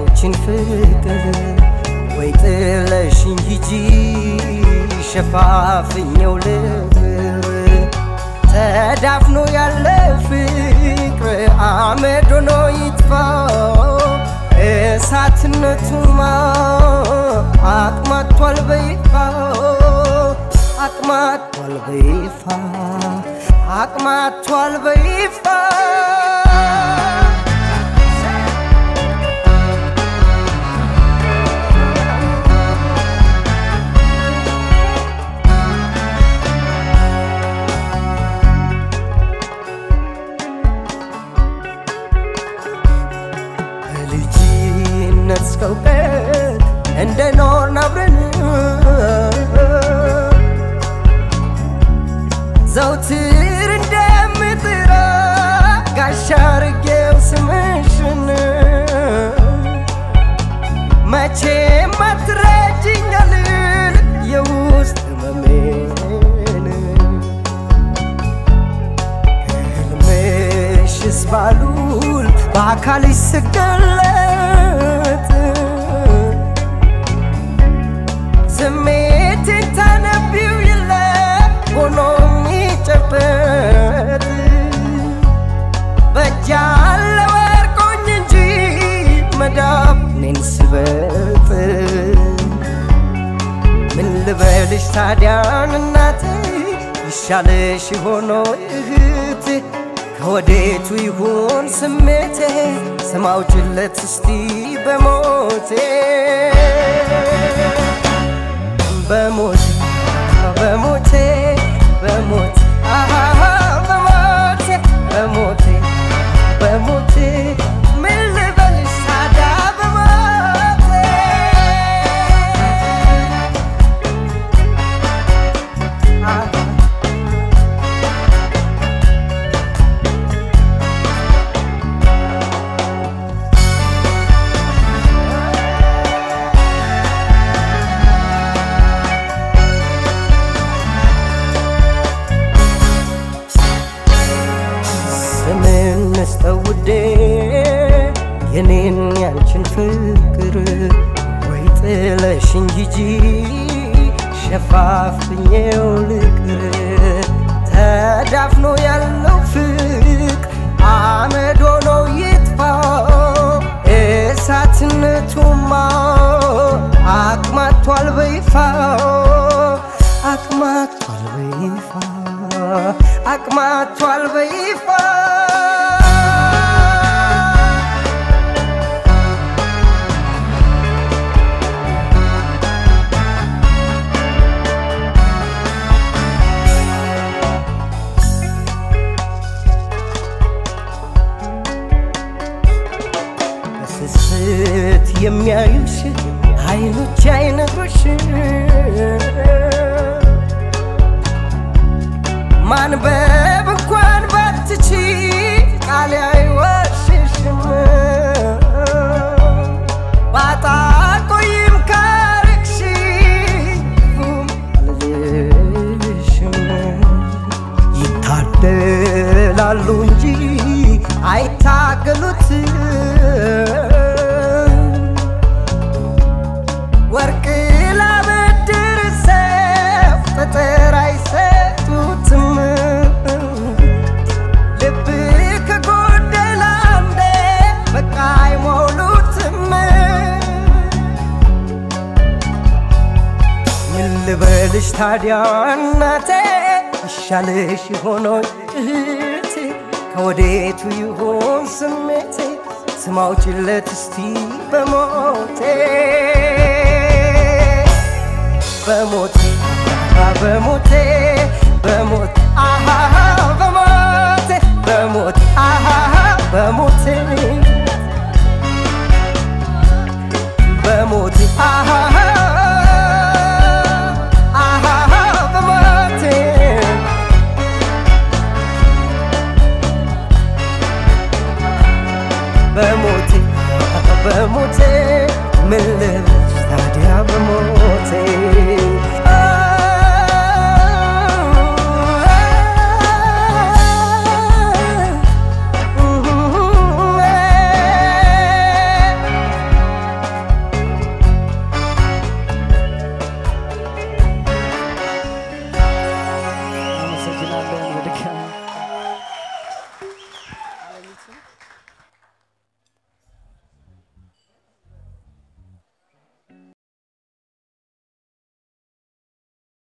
ያንቺን ፍቅር ወይ ጥለሽኝ ሂጂ ሸፋፍኘው ልብር ተዳፍኖ ያለ ፍቅር አመድ ሆኖ ይጥፋ እሳትነቱማ አቅማቷል በይፋ አቅማቷል በይፋ አቅማቷል በይፋ ከልጅነት እስከ እውቀት እንደኖርን አብረን ዘውትር እንደምጥራ ጋሻ አርጌው ስምሽን መቼም አትረጅኛል የውስጥ ህመሜን ህልምሽስ ባሉል በአካልሽ ስገለጥ ስሜትን ታነቢው የለ ሆኖ የሚጨበጥ በጃለ ወርቆኝ እንጂ መዳብ እኔን ስበጥ ምን ልበልሽ ታዲያን እናቴ ይሻለሽ ሆኖ እህቴ ከወዴቱ ይሁን ስሜቴ ስማውጭለት እስቲ በሞቴ በሞቴ በሞቴ በሞቴ አሃ በሞቴ በሞቴ በሞቴ ምን ልበልሽ ታዲያ በሞቴ አሃ ስምን ንስጠው ውዴ የኔን ያንቺን ፍቅር ወይ ጥለሽኝ ሂጂ ሸፋፍኜው ልቅር ተዳፍኖ ያለው ፍቅ አመድ ሆኖ ይጥፋ እሳትነቱማ አቅማቷል በይፋ አቅማቷል በይፋ አቅማቷል በይፋ በስስት የሚያዩሽ አይኖች አይነግሩሽ ማንበብ እንኳን ባትቺ ቃል አይወሽሽም ባጣ ቆይም ካርቅሽ ክፉም አልልሽም ይታደላሉ እንጂ አይታገሉትም ወርቅ ላበድር ሰው ጠጠር አይሰጡትም ልብ ከጎደለ አንዴ በቃ አይሞሉትም ምን ልበልሽ ታዲያ እናቴ ይሻልሽ ሆኖ እህቴ ከወዴቱ ይሆን ስሜቴ ስማውጭለት እስቲ በሞቴ በሞቴ በሞቴ በሞቴ